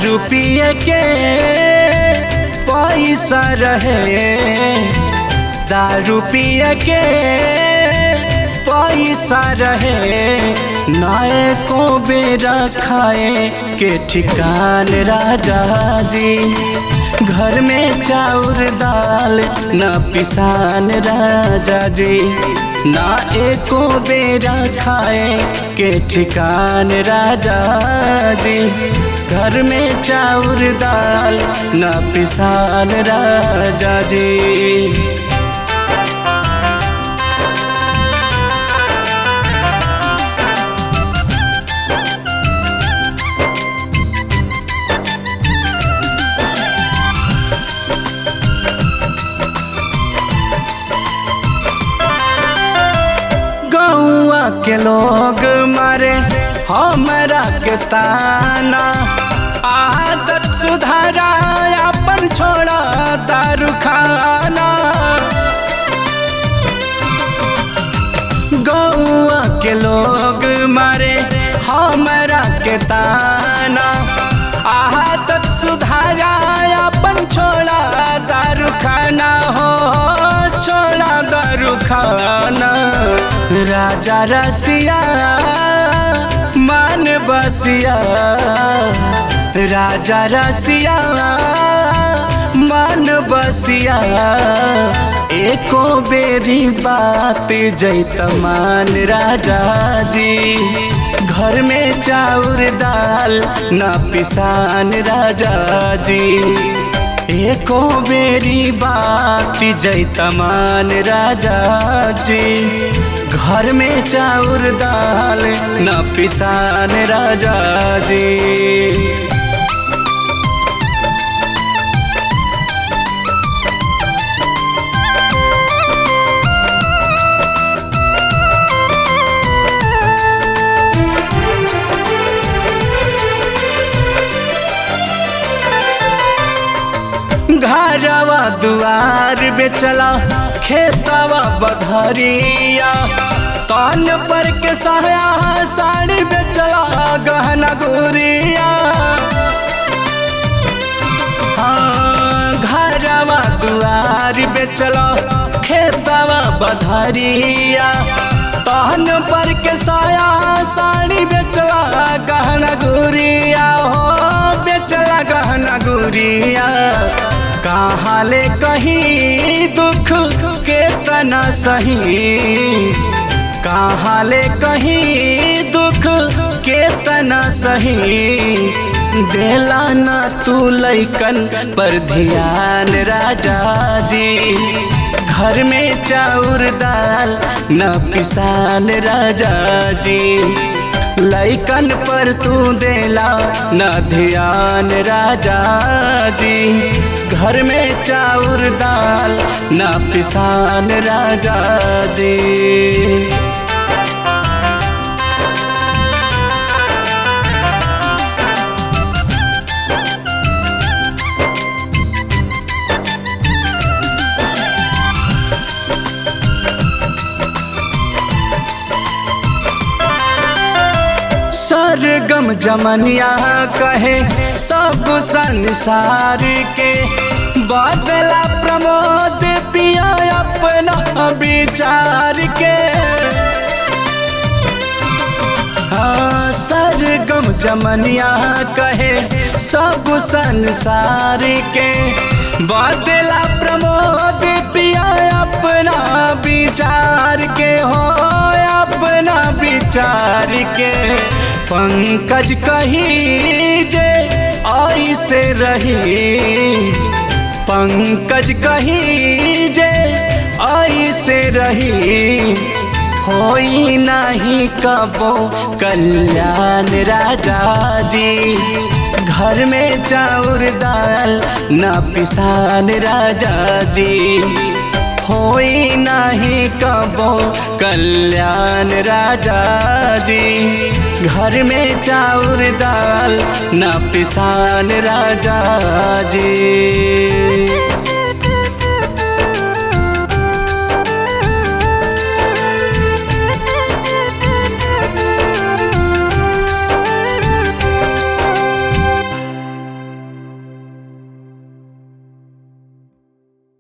दारू पिए के पैसा रहे दारू पिए के पैसा रहे नए को बेरा खाए के ठिकान राजा जी घर में चाउर दाल न पिसान राजा जी ना एको बेरा खाए के ठिकान राजा जी घर में चाउर दाल न पिसान राजा जी गौआ के लोग मारे हमरा के ताना आदत सुधारा अपन छोड़ा दारू खाना गौआ के लोग मारे हमरा के ताना आदत सुधारा अपन छोड़ा दारू खाना हो छोड़ा दारू खाना राजा रसिया मान बसिया राजा रसिया मान बसिया एको बेरी बात जैत मान राजा जी घर में चाउर दाल न पिसान राजा जी एको बेरी बात जैतमान राजा जी घर में चाउर दाल न पिसान राजा जी घरवा दुआर बेचला खेतवा बधरिया कान पर के साया साड़ी बेचला गहना गुरिया हाँ घरवा दुआर बेचला खेतवा बधरिया कान पर के साया साड़ी बेचला गहना गुरिया हो बेचला गहना गुरिया कहाँ ले कहीं दुख के तना सही कहाँ ले कहीं दुख के तना सही देला ना तू लैकन पर ध्यान राजा जी घर में चाउर दाल न पिसान राजा जी लैकन पर तू देला न ध्यान राजा जी घर में चाउर दाल न पिसान राजा जी सरगम जमनिया कहे सब संसार के बादला प्रमोद पिया अपना विचार के हाँ सरगम जमनिया कहे सब संसार के बादला प्रमोद पिया अपना विचार के हो अपना विचार के पंकज कही जे आई से रही पंकज कही जे आई से रही होई नहीं कबो कल्याण राजा जी घर में चाउर दाल न पिसान राजा जी होई नहीं कबो कल्याण राजा जी घर में चाउर दाल न पिसान राजा जी